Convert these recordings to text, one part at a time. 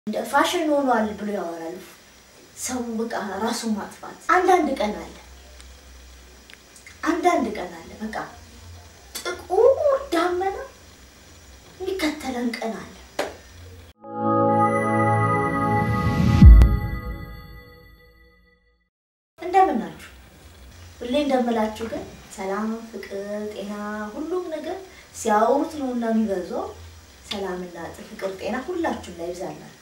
እንደ ፋሽን ሆኗል ብሎ ያወራሉ። ሰው በቃ ራሱ ማጥፋት አንዳንድ ቀን አለ አንዳንድ ቀን አለ በቃ ጥቁር ዳመና የሚከተለን ቀን አለ። እንደምን ናችሁ? ሁሌ እንደምላችሁ ግን ሰላም፣ ፍቅር፣ ጤና ሁሉም ነገር ሲያወሩት ነው እና የሚበዛው ሰላምና ፍቅር፣ ጤና ሁላችሁም ላይ ይብዛላችሁ።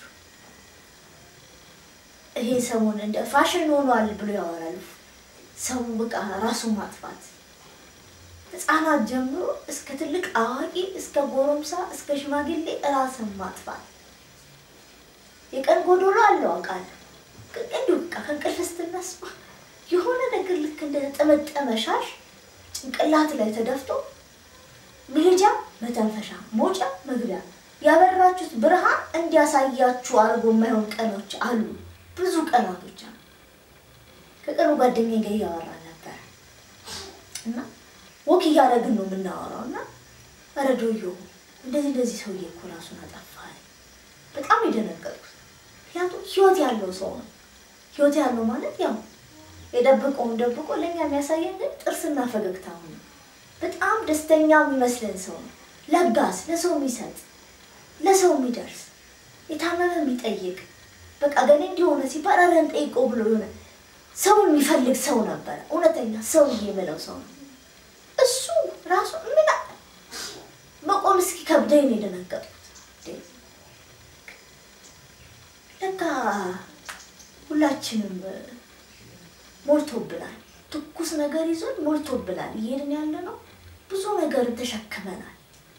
ይሄ ሰሞን እንደ ፋሽን ሆኗል ብሎ ያወራሉ። ሰው በቃ ራሱ ማጥፋት ሕፃናት ጀምሮ እስከ ትልቅ አዋቂ እስከ ጎረምሳ እስከ ሽማግሌ ራስን ማጥፋት የቀን ጎዶሎ አለው አውቃለሁ። ግን እንዲሁ በቃ ከእንቅልፍ ስትነሳ የሆነ ነገር ልክ እንደ ጠመጠመ ሻሽ ጭንቅላት ላይ ተደፍቶ መሄጃ መተንፈሻ መውጫ መግቢያ ያበራችሁት ብርሃን እንዲያሳያችሁ አድርጎ የማይሆን ቀኖች አሉ። ብዙ ቀናቶች አሉ። ከቅርብ ጓደኛዬ ጋር እያወራ ነበር እና ወክ እያደረግን ነው የምናወራው እና ረዶዮ እንደዚህ እንደዚህ ሰውዬ እኮ ራሱን አጠፋ አለኝ። በጣም የደነገጥኩት ምክንያቱም ህይወት ያለው ሰው ነው። ህይወት ያለው ማለት ያው የደብቀውን ደብቆ ለእኛ የሚያሳየን ግን ጥርስና ፈገግታው ነው። በጣም ደስተኛ የሚመስለን ሰው ነው። ለጋስ፣ ለሰው የሚሰጥ ለሰው የሚደርስ የታመመ የሚጠይቅ በቃ ገሌ እንዲሆነ ሲባል ኧረ እንጠይቀው ብሎ የሆነ ሰውን የሚፈልግ ሰው ነበረ። እውነተኛ ሰውዬ የምለው ሰው ነው። እሱ ራሱ ምን መቆም እስኪ ከብደኝ ነው የደነገጥኩት። ለካ ሁላችንም ሞልቶብናል። ትኩስ ነገር ይዞን ሞልቶብናል። እየሄድን ያለ ነው ብዙ ነገር ተሸክመናል።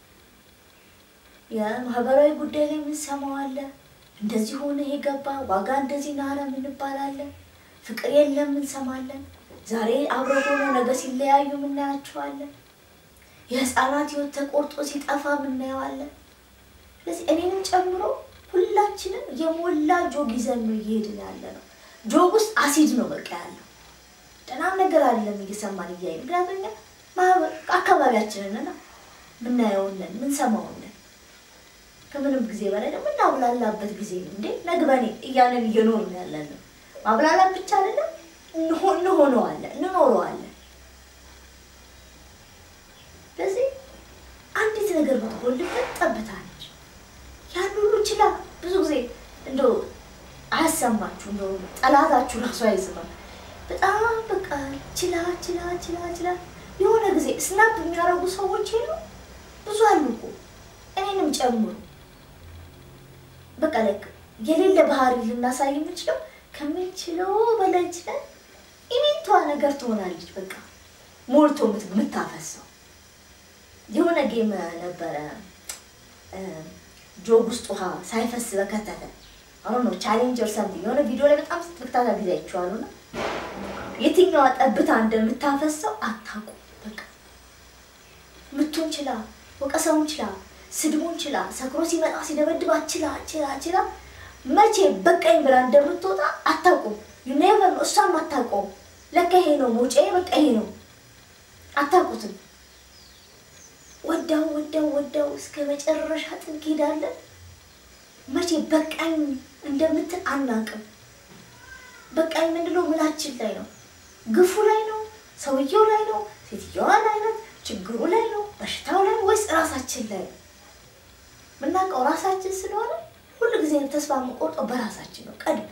የማህበራዊ ጉዳይ ላይ የምንሰማው አለ። እንደዚህ ሆነ ይሄ ገባ ዋጋ እንደዚህ ናረ እንባላለን። ፍቅር የለም እንሰማለን። ዛሬ አብረው ሆኖ ነገ ሲለያዩ የምናያቸዋለን። የህፃናት ህይወት ተቆርጦ ሲጠፋ የምናየዋለን። ስለዚህ እኔንም ጨምሮ ሁላችንም የሞላ ጆግ ይዘን ነው እየሄድን ያለ ነው። ጆግ ውስጥ አሲድ ነው በቃ ያለው ደህናም ነገር አይደለም እየሰማን እያየ ምክንያቱም እኛ አካባቢያችንን ምናየውንን ምንሰማውንን ከምንም ጊዜ በላይ ደግሞ እናብላላበት ጊዜ ነው እንዴ ነግበኔ እያንን እየኖርን ያለን ነው። ማብላላት ብቻ አይደለም እንሆነዋለን እንኖረዋለን። ስለዚህ አንዲት ነገር ብትጎልበት ጠብታ ነች። ያን ሁሉ ችላ ብዙ ጊዜ እንደ አያሰማችሁ እንደ ጠላታችሁ ራሱ አይዝማል። በጣም በቃ ችላ ችላ ችላ ችላ የሆነ ጊዜ ስናፕ የሚያደርጉ ሰዎች የሉ ብዙ አሉ እኮ እኔንም ጨምሮ በቃ ለክ የሌለ ባህሪ ልናሳይ የምንችለው ከምንችለው በላይ ችለን ኢሜንቷ ነገር ትሆናለች። በቃ ሞልቶ የምታፈሰው የሆነ ጌም ነበረ ጆግ ውስጥ ውሃ ሳይፈስ በከተተ አሁን ነው ቻሌንጅ ኦር ሰምቲንግ የሆነ ቪዲዮ ላይ በጣም ስትክታታ ጊዜ አይቼዋለሁ እና የትኛዋ ጠብታ እንደምታፈሰው አታውቁ። በቃ ምቱን ችላ፣ ወቀሰውን ችላ፣ ስድቡን ችላ፣ ሰክሮ ሲመጣ ሲደበድባት ችላ ችላ ችላ መቼ በቃኝ ብላ እንደምትወጣ አታውቁም። ዩኔቨር ነው እሷም አታውቀውም። ለካ ይሄ ነው መውጫዬ፣ በቃ ይሄ ነው አታውቁትም። ወዳው ወዳው ወዳው እስከ መጨረሻ ጥግ ሄዳለን። መቼ በቃኝ እንደምትል አናውቅም። በቃኝ የምንለው ምናችን ላይ ነው? ግፉ ላይ ነው? ሰውየው ላይ ነው? ሴትየዋ ላይ ነው? ችግሩ ላይ ነው? በሽታው ላይ ወይስ ራሳችን ላይ ነው? የምናውቀው ራሳችን ስለሆነ ሁሉ ጊዜ ተስፋ የምቆርጠው በራሳችን ነው ቀድመ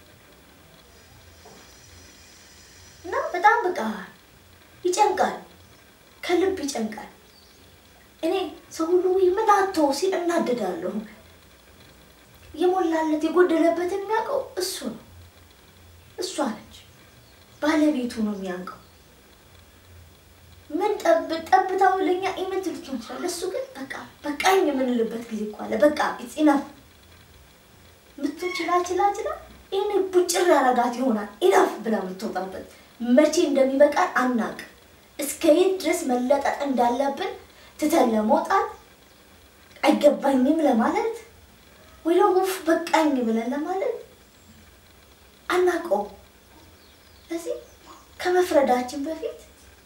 እና በጣም በቃ ይጨንቃል፣ ከልብ ይጨንቃል። እኔ ሰው ሁሉ ምን አተው ሲል እናደዳለሁ። የሞላለት የጎደለበትን የሚያውቀው እሱ ነው፣ እሷ ነች፣ ባለቤቱ ነው የሚያውቀው። ምን ጠብ ጠብታው ለኛ ኢመንት ልትሆን ይችላል። እሱ ግን በቃ በቃኝ የምንልበት ጊዜ እኮ አለ። በቃ ኢናፍ ምትን ችላ ችላ ችላ ይህን ቡጭር ያረጋት ይሆናል ኢናፍ ብላ የምትወጣበት መቼ እንደሚበቃን አናውቅም። እስከ የት ድረስ መለጠጥ እንዳለብን ትተን ለመውጣት አይገባኝም ለማለት ወይ ደግሞ ውፍ በቃኝ ብለን ለማለት አናውቀውም። ስለዚህ ከመፍረዳችን በፊት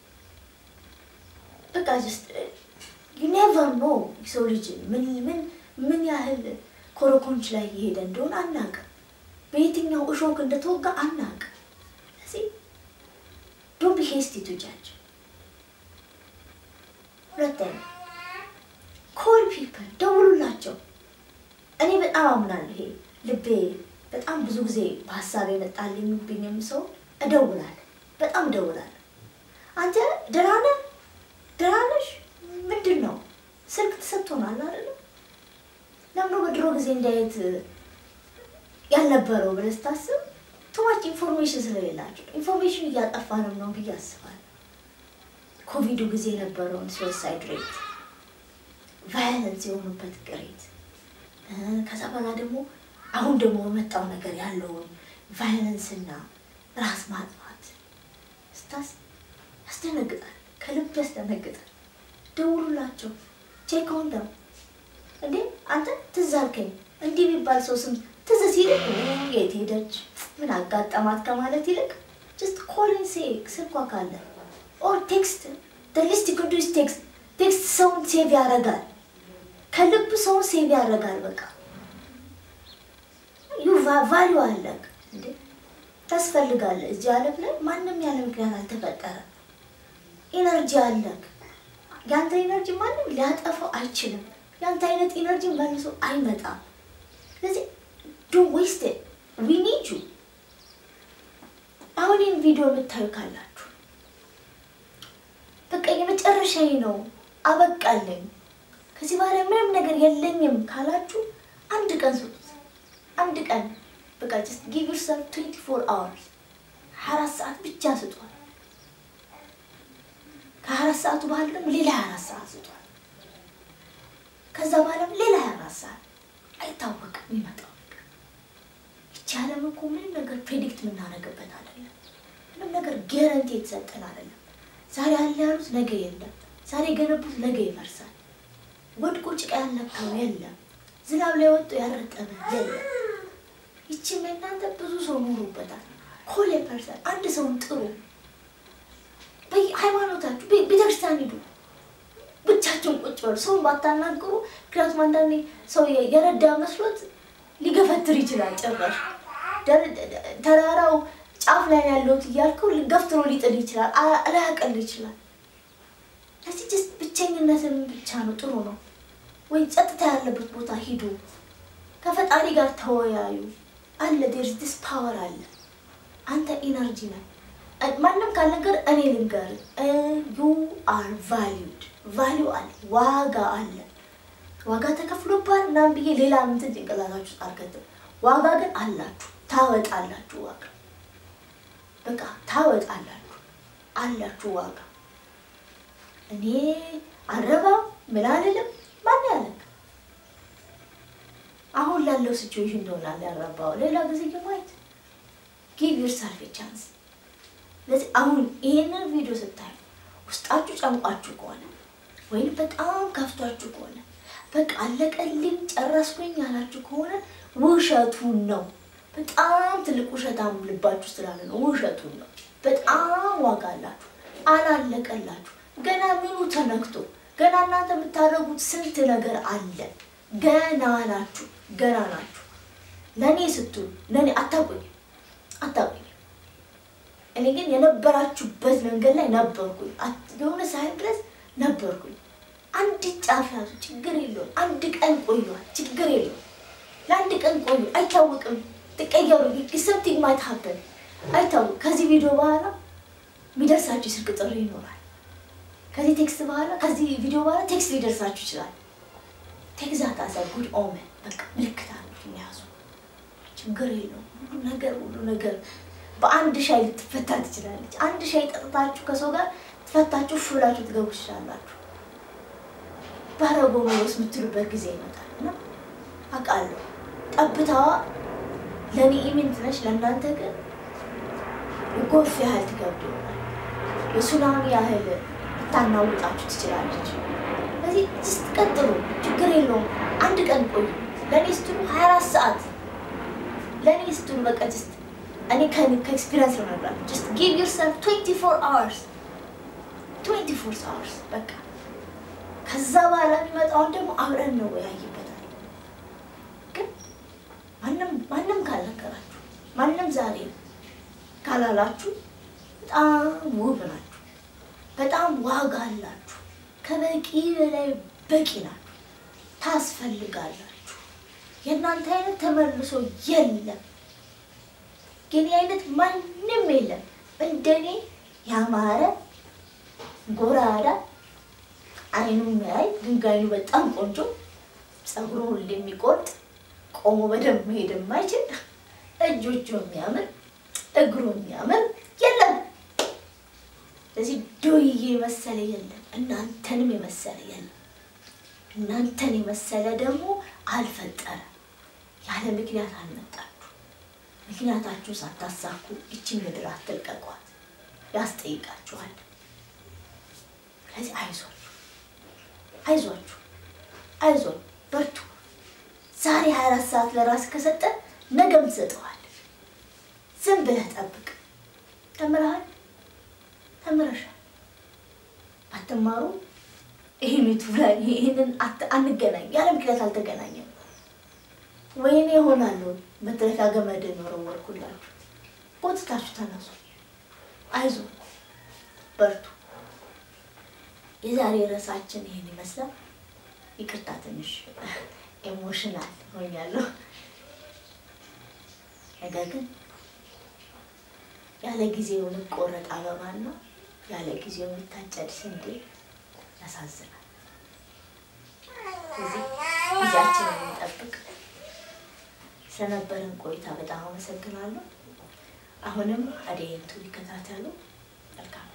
በቃ ጀስት ዩ ኔቨር ኖ የሰው ልጅ ምን ምን ምን ያህል ኮረኮንች ላይ እየሄደ እንደሆነ አናውቅም። በየትኛው እሾክ እንደተወጋ አናውቅም። ስለዚህ ዶንት ቢ ሄስቲ ቱ ጃጅ። ሁለተኛ ኮል ፒፕል ደውሉላቸው። እኔ በጣም አምናለሁ። ይሄ ልቤ በጣም ብዙ ጊዜ በሀሳብ የመጣልኝብኝም ሰው እደውላለሁ፣ በጣም እደውላለሁ። አንተ ደህና ነህ? ደህና ነሽ? ምንድን ነው ስልክ ተሰጥቶናል አይደለም? ለምኖ በድሮ ጊዜ እንዲያየት ያልነበረው ብለህ ስታስብ ቱማች ኢንፎርሜሽን ስለሌላቸው ኢንፎርሜሽን እያጠፋንም ነው ብዬ አስባለሁ። ኮቪዱ ጊዜ የነበረውን ሱሳይድ ሬት፣ ቫዮለንስ የሆኑበት ሬት ከዛ በኋላ ደግሞ አሁን ደግሞ በመጣው ነገር ያለውን ቫዮለንስ እና ራስ ማጥፋት ስታስ ያስደነግጣል፣ ከልብ ያስደነግጣል። ደውሉላቸው፣ ቼክ ኦን ደም። እንዴ አንተ ትዝ አልከኝ እንዲህ የሚባል ሰው ስም ትዝ ሲልክ የት ሄደች ምን አጋጠማት ከማለት ይልቅ ጀስት ኮልን ሴ ስልኳ ካለ ኦር ቴክስት ሊስት ቅዱስ ቴክስት ቴክስት ሰውን ሴቭ ያደርጋል። ከልብ ሰውን ሴቭ ያደርጋል። በቃ ዩ ቫሊዩ አለክ እንዴ ታስፈልጋለህ። እዚህ ዓለም ላይ ማንም ያለ ምክንያት አልተፈጠረም። ኢነርጂ አለክ። ያንተ ኢነርጂ ማንም ሊያጠፋው አይችልም። ያንተ አይነት ኢነርጂ መልሶ አይመጣም። ስለዚህ ዶንት ዌስት ዊ ኒድ ዩ። አሁን ይህን ቪዲዮ የምታዩ ካላችሁ በቃ የመጨረሻዬ ነው አበቃለኝ፣ ከዚህ በኋላ ምንም ነገር የለኝም ካላችሁ አንድ ቀን ስጡት። አንድ ቀን በቃ ጀስት ጊቭ ዮርሰልፍ ትዌንቲ ፎር አወርስ ሀያ አራት ሰዓት ብቻ ስጧል። ከሀያ አራት ሰዓቱ በኋላ ደግሞ ሌላ ሀያ አራት ሰዓት ስጧል። ከዛ በኋላም ሌላ ሀያ አራት ሰዓት አይታወቅም የሚመጣው ነገር። ይቺ ዓለም እኮ ምንም ነገር ፕሬዲክት የምናደርግበት አይደለም። ምንም ነገር ጌረንቲ የተሰጠን አይደለም። ዛሬ አለ ያሉት ነገ የለም። ዛሬ የገነቡት ነገ ይፈርሳል። ወድቆ ጭቃ ያልነካው የለም። ዝናብ ላይ ወጥቶ ያረጠበ የለም። ይቺም እናንተ ብዙ ሰው ኖሩበታል። ኮሌ ፐርሰን አንድ ሰውን ጥሩ ሃይማኖታችሁ ቤተክርስቲያን ሂዱ። ብቻቸውን ቁጭ በሉ። ሰውን ባታናግሩ። ምክንያቱም አንዳንዴ ሰው የረዳ መስሎት ሊገፈትር ይችላል። ጭራሽ ተራራው ጫፍ ላይ ያለሁት እያልከው ገፍትሮ ሊጥል ይችላል። ላያቀል ይችላል። ለዚህ ጀስት ብቸኝነትን ብቻ ነው ጥሩ ነው። ወይ ጸጥታ ያለበት ቦታ ሂዱ። ከፈጣሪ ጋር ተወያዩ። አለ ዴርስ ዲስ ፓወር አለ። አንተ ኢነርጂ ነህ። ማንም ካልነገር እኔ ልንገር፣ ዩ አር ቫሊዩድ ቫሊዩ አለ፣ ዋጋ አለ። ዋጋ ተከፍሎባል ምናምን ብዬ ሌላ ምንትን ጭንቅላታችሁ አልከትም። ዋጋ ግን አላችሁ፣ ታወጣላችሁ። ዋጋ በቃ ታወጣላችሁ፣ አላችሁ ዋጋ። እኔ አረባም ምን አልልም። ማን ያለክ አሁን ላለው ሲቹዌሽን እንደሆነ ያረባው ሌላ ጊዜ ማየት ጊቭ ዩርሰልፍ ቻንስ። ስለዚህ አሁን ይሄንን ቪዲዮ ስታዩ ውስጣችሁ ጨምቋችሁ ከሆነ ወይም በጣም ከፍቷችሁ ከሆነ በቃ አለቀልኝ ጨረስኩኝ ያላችሁ ከሆነ ውሸቱን ነው። በጣም ትልቅ ውሸታም ልባችሁ ስላለ ነው። ውሸቱን ነው። በጣም ዋጋ አላችሁ። አላለቀላችሁ። ገና ምኑ ተነክቶ ገና እናንተ የምታደርጉት ስንት ነገር አለ። ገና ናችሁ። ገና ናችሁ። ለእኔ ስትሉ ለእኔ አታውቁኝ አታውቁኝ። እኔ ግን የነበራችሁበት መንገድ ላይ ነበርኩኝ። የሆነ ሳይል ድረስ ነበርኩኝ። አንድ ጫፍ ያዙ፣ ችግር የለውም። አንድ ቀን ቆዩዋል፣ ችግር የለውም። ለአንድ ቀን ቆዩ፣ አይታወቅም። ትቀየሩ፣ ሰምቲንግ ማይት ሀበን አይታወቅ። ከዚህ ቪዲዮ በኋላ የሚደርሳችሁ ስልክ ጥሪ ይኖራል። ከዚህ ቴክስት በኋላ ከዚህ ቪዲዮ በኋላ ቴክስት ሊደርሳችሁ ይችላል። ቴክዛት አሰ ጉድ ኦመን በቃ ምልክት አሉት የሚያዙ ችግር የለውም። ሁሉ ነገር ሁሉ ነገር በአንድ ሻይ ልትፈታ ትችላለች። አንድ ሻይ ጠጥታችሁ ከሰው ጋር ትፈታችሁ ፍ ብላችሁ ትገቡ ትችላላችሁ። ባረጎ መወስ የምትሉበት ጊዜ ይመጣል እና አውቃለሁ። ጠብታዋ ለእኔ ኢሜንት ነች፣ ለእናንተ ግን የጎርፍ ያህል ትገብድ ይሆናል። የሱናሚ ያህል ልታናውጣችሁ ትችላለች። ስለዚህ ጅስት ቀጥሉ፣ ችግር የለውም። አንድ ቀን ቆዩ። ለእኔ ስትሉ ሀያ አራት ሰዓት ለእኔ ስትሉ በቃ ጅስት እኔ ከኤክስፒሪንስ ነው ነግራለሁ። ጅስት ጊቭ ዮርሰልፍ ትዌንቲ ፎር አወርስ ትዌንቲ ፎር አወርስ በቃ ከዛ በኋላ የሚመጣውን ደግሞ አብረን ነው ያይበታል። ግን ማንም ማንም ካልነገራችሁ ማንም ዛሬ ካላላችሁ በጣም ውብ ናችሁ፣ በጣም ዋጋ አላችሁ፣ ከበቂ በላይ በቂ ናችሁ፣ ታስፈልጋላችሁ። የእናንተ አይነት ተመልሶ የለም፣ ግን አይነት ማንም የለም። እንደኔ ያማረ ጎራዳ አይኑ የሚያይ ድንጋዩ በጣም ቆንጆ ፀጉሩ ሁሌ የሚቆርጥ ቆሞ በደንብ መሄድ የማይችል እጆቹ የሚያምር እግሩ የሚያምር የለም። ስለዚህ ዶዬ የመሰለ የለም፣ እናንተንም የመሰለ የለም። እናንተን የመሰለ ደግሞ አልፈጠረም። ያለ ምክንያት አልመጣችሁ። ምክንያታችሁ ሳታሳኩ ይችን ምድር አትልቀቋት፣ ያስጠይቃችኋል። ስለዚህ አይዟችሁ፣ አይዟችሁ፣ አይዞን፣ በርቱ። ዛሬ 24 ሰዓት ለራስ ከሰጠ ነገም ትሰጠዋል። ዝም ብለህ ጠብቅ። ተምረሃል፣ ተምረሻል። አትማሩ። ይህን ዩቱብ ላይ ይህንን አንገናኝ ያለ ምክንያት አልተገናኘም። ወይኔ ይሆናሉ መድረሻ ገመድ ወረወርኩላችሁ። ጎትታችሁ ተነሱ። አይዞ በርቱ። የዛሬ ርዕሳችን ይህን ይመስላል። ይቅርታ ትንሽ ኤሞሽናል ሆኛለሁ። ነገር ግን ያለ ጊዜው የሚቆረጥ አበባና ያለ ጊዜው የሚታጨድ ስንዴ ያሳዝናል። ስለዚህ ጊዜያችንን እንጠብቅ። ስለነበረን ቆይታ በጣም አመሰግናለሁ። አሁንም አደይንቱ ይከታተሉ። መልካም